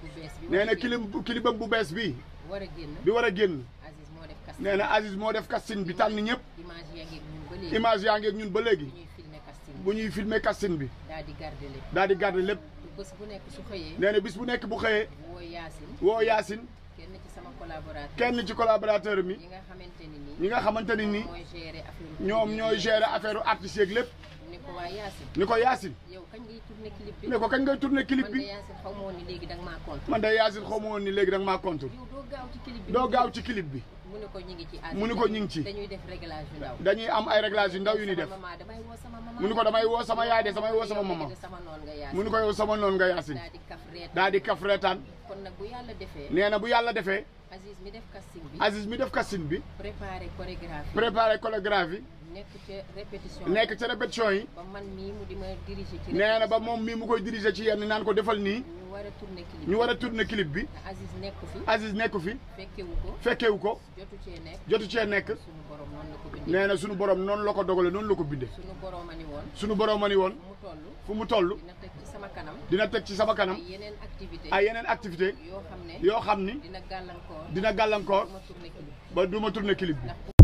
bu bees bi. nee na clip clipam bu bees bi war a génn. bi war a génn Aziz moo def casting. nee na Aziz moo def casting bi tànn ñëpp image yaa ngi ak ñun ba léegi. image yaa ngi ak ñun ba léegi bu ñuy filmer casting. bu ñuy filmer casting bi daal di garder lépp. daal di garder lépp bés bu nekk su xëyee. nee na bis bu nekk bu xëyee woo Yacine. woo Yacine kenn ci sama collaborateur. kenn ci collaborateur mi ñi nga xamante ni nii. ñi nga xamante ni nii mooy gérer affaire ñoom ñooy gérer affaire artistes yeeg lépp ni ko waa Yacine. ni ko Yacine yow kañ ngay tourner clip bi. ne ko kañ ngay tourner clip man de bi Yacine xaw ma woon ni léegi da nga maa compte. man de Yacine xaw ma woon ni léegi da nga maa contre yow doo gaaw ci clip bi. doo gaaw ci clip bi mu ne ko ñu ngi ci Aziz. mu ne ko ñu ngi ci. dañuy def réglage yu ndaw. dañuy am ay réglages yu ndaw yu ñuy def sama maman damay woo sama maman. mu ni ko damay woo sama yaay de samay woo sama Yow maman de sama noon nga Yacine. mu ni ko yow sama noonu nga Yacine daal di kaf reet. daal di kaf reetaan kon nag bu yàlla defee. nee na bu yàlla defee Aziz mi def casting bi. Aziz mi def casting bi préparé chorégraphie. préparé chorégraphie nekk ca répétition. nekk ci répétition yi ba man mii mu di ma diriger ci. nee na ba répétition. moom mii mu koy diriger ci yenn naan ko defal nii ñu war a tourner clip. ñu war a tourner clip bi Aziz nekku fi. Aziz nekku fi fekkewu ko. fekkewu ko jotu cee nekk. jotu cee nekk sunu borom noonu la ko bindee. nee na sunu borom noonu la ko dogale noonu la ko bindee sunu borom a ni woon. sunu borom a ni woon mu toll. fu mu toll dina teg ci sama kanam. dina teg ci sama kanam ay yeneen activité ay yeneen activité yoo xam ne. yoo xam ni dina gàllankoor. dina gàllankoor ma tourner clip. ba du ma tourner clip bi ndax